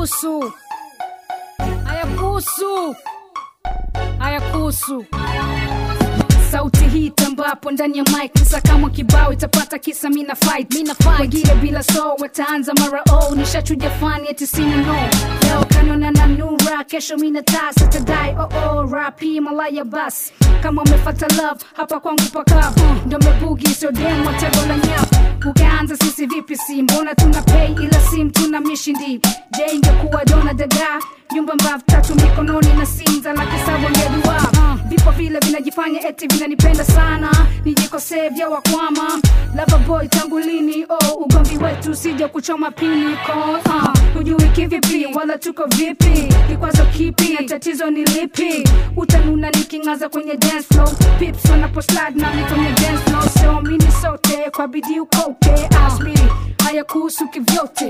hayakuhusu, hayakuhusu, hayakuhusu. Sauti hii tambapo ndani ya mic kisa kama kibao itapata kisa mina fight mina fight wengine bila so wataanza mara oh nishachuja fani eti sina no leo kanona na nura kesho mina tasa tadai oh oh rapi malaya bas kama umefata love hapa kwangu paka uh, ndo mebugi sio dem watego la nyap ukaanza sisi vipi si mbona tuna pay ila sim tuna mishindi je ingekuwa dona daga nyumba mbavu tatu mikononi na sinza la kisabu ngedua uh, vipo vile vinajifanya eti vinanipenda sana nijikosee vya wakwama lava boy tangu lini oh, ugomvi wetu sija kuchoma pini ko uh, hujui kivipi wala tuko vipi kikwazo kipi na tatizo ni lipi utanuna niking'aza kwenye dance floor pips wanaposlide nami kwenye dance floor so mini sote kwa bidii ukote asmiri haya kuhusu kivyote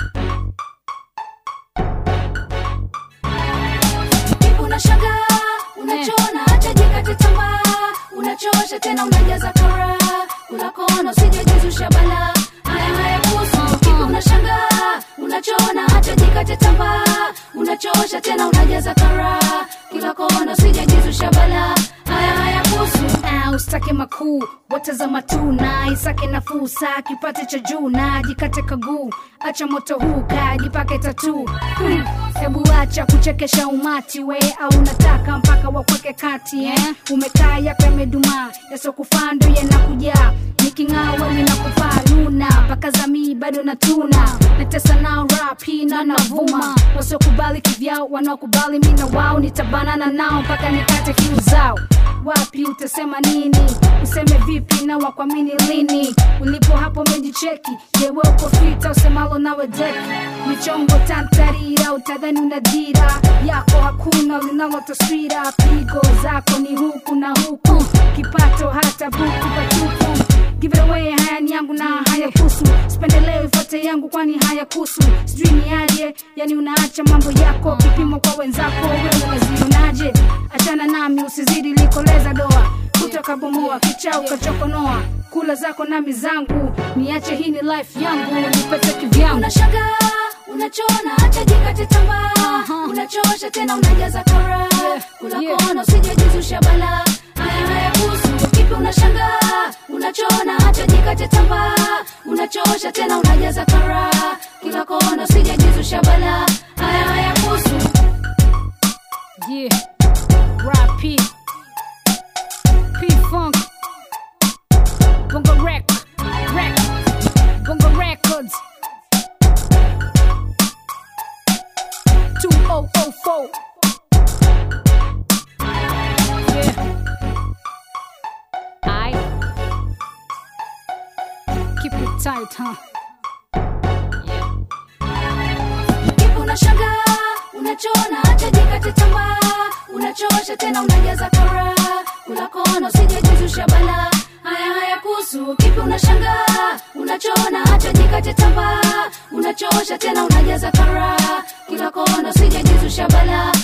unashangaa unachona acha jikate tamaa unachosha tena unajaza kara kula kona usijejizusha bala haya haya kuhusu kipi unashangaa unachona acha jikate tamaa unachosha tena unajaza kara kila kona usijejizusha bala haya haya kuhusu Ah, usitake makuu watazama tu na isake nafuu saa kipate cha juu na jikate kaguu acha moto huu kajipake tatu hmm. hebu acha kuchekesha umati we au unataka mpaka wakweke kati eh? umekaa yape yamedumaa yasokufaa ndo yanakujaa niking'aa wewe nakupaa luna mpaka zamii bado natuna natesa nao rap hii na navuma wasiokubali kivyao wanaokubali mi na wao nitabanana nao mpaka nikate kiu zao wapi utasema nini useme vipi na wakwamini lini ulipo hapo mejicheki jewe uko fita usemalo nawe deki michongo tantarira utadhani una dira yako hakuna linalo taswira pigo zako ni huku na huku kipato hata buku patupu Give it away, haya ni yangu na haya kusu sipendeleo ifuate yangu kwani haya kusu sijui ni aje yani unaacha mambo yako kipimo kwa wenzako wewe unazionaje achana nami usizidi likoleza doa kutoka bomoa kichao kachokonoa kula zako nami zangu niache hii ni life yangu nipete kivyangu unashangaa unachona acha jikate tamaa unachosha tena unajaza kara kula Yeah. kona usijejizusha bala haya haya kuhusu kipi unashangaa unachona acha jikate tamaa unachosha tena unajaza kara kila kona usijejizusha bala haya haya kuhusu Yeah, Rap P, P Funk, Bongo Rec, Rec, Bongo Records, 2004. Yeah. I keep it tight, huh? kipi unashangaa unachona acha jikate tamaa unachosha tena unajaza kara kula kona usijejizusha bala haya haya kuhusu kipi unashangaa unachona acha jikate tamaa unachosha tena unajaza kara kila kona usijejizusha bala